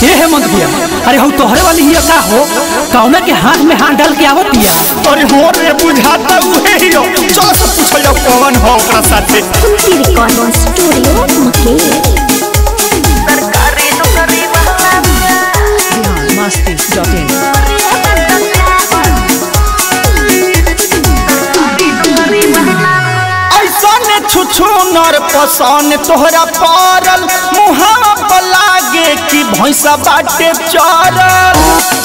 हे हेमंत भैया अरे हम तोहरे वाली हिया का हो कौना के हाथ में हाथ डाल के आवत हिया अरे हो रे बुझाता उहे ही हो चलो सब पूछल जाओ कौन हो ओकरा साथे Kunti recording studio Mukesh masti.in ऐसन छुछु नर पसन तोहरा पड़ल मुहावा पर लागे कि भैंसा बाटे चरल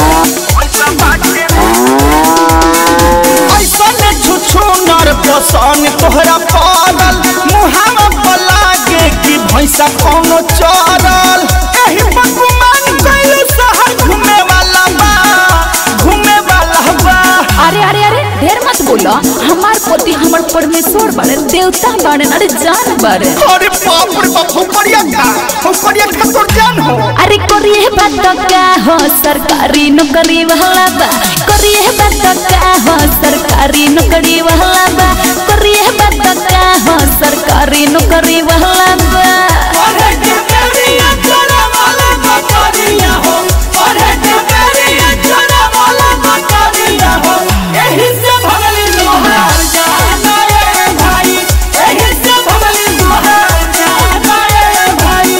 ऐसन छुछु नर पसन तोहरा पड़ल मुहावा पर लागे कि भैंसा कोनो चरल एही बकुमान कइल शहर घूमे वाला बा घूमे वाला बा अरे अरे अरे ढेर मत बोलो हमार पोती हमर परमेश्वर बारे देवता बारे अरे जान बारे अरे बाप रे बाप हम बढ़िया का हम बढ़िया का तोर जान हो अरे करिए बात का हो सरकारी नौकरी वाला बा करिए बात का हो सरकारी नौकरी वाला बा करिए बात का हो सरकारी नौकरी वाला बा अरे के तेरिया चला वाला मकरिया हो अरे के तेरिया चला वाला मकरिया हो एही से भगली लोहार जाना ए भाई एही से भगली लोहार जाना ए भाई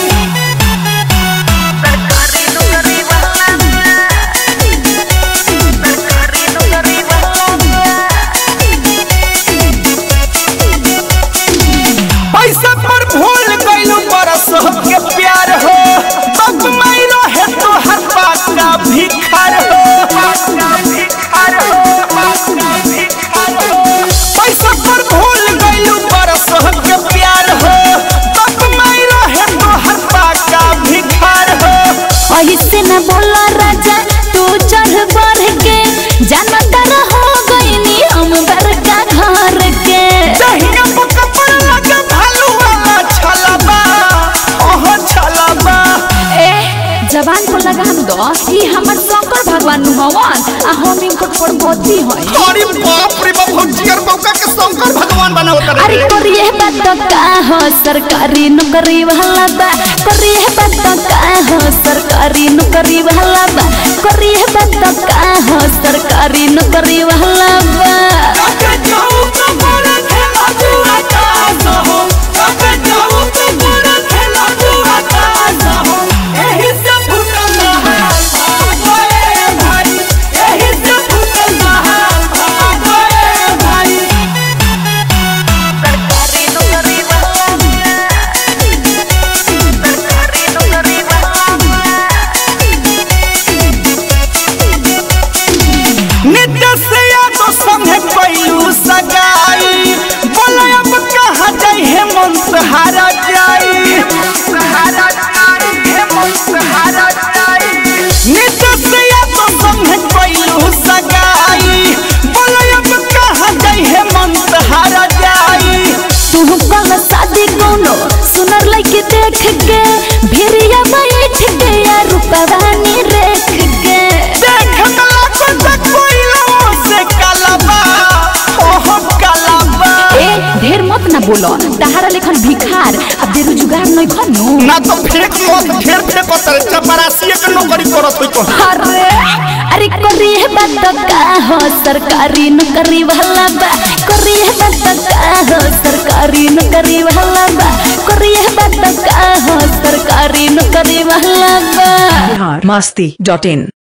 पैसा पर भूल गइलू बरस के प्यार हो बक माइरो है तो हर बात का भिखार हो पैसा पर भूल गइलू बरस के प्यार हो बक माइरो है तो हर बात का भिखार हो ऐसे न बोलो राजा तू चढ़ बढ़ के जानतर हो गईनी हम बड़का घर के दहिया पर कपड़ लगे भालू वाला छलबा ओह छलबा ए जवान को लगाम दो ई हमर शंकर भगवान नु हवन आ हम इनकर प्रभुति होई अरे बाप रे बाप हम जिगर बौका के शंकर भगवान बनावत अरे रे करिए बात का हो सरकारी नौकरी वाला बा करिए बात का हो सरकारी नौकरी वाला बा करिए बात का हो सरकारी नौकरी वाला बा कबे जाऊ तो बड़ा खेला जुआ का हो कबे जाऊ तो बड़ा खेला जुआ का हो एही से फुटल नहार भागोए भाई एही से फुटल नहार भागोए भाई नित्य से यादो संगे कैलू सगाई बोला अब कहाँ जाई हेमंत हारा जाई नित्य से यादो संगे कैलू सगाई बोला अब कहाँ जाई हेमंत हारा जाई तू कल शादी कोनो सुनर लगे देख के भिरिया बैठ के या रूपवानी रेख के देख कला को तक कोइलो से कलबा ओह कलबा ए ढेर मत ना बोलो तहारा लेखन भिखार अब बेरोजगार नहीं खनु ना तो फेंक मत ढेर फेंको तर चपरासी के नौकरी करत होई को अरे अरे करिए बात का हो सरकारी नौकरी वाला बा करिए बात का हो सरकारी नौकरी वाला बा करिए बात का हो सरकारी नौकरी वाला बा masti.in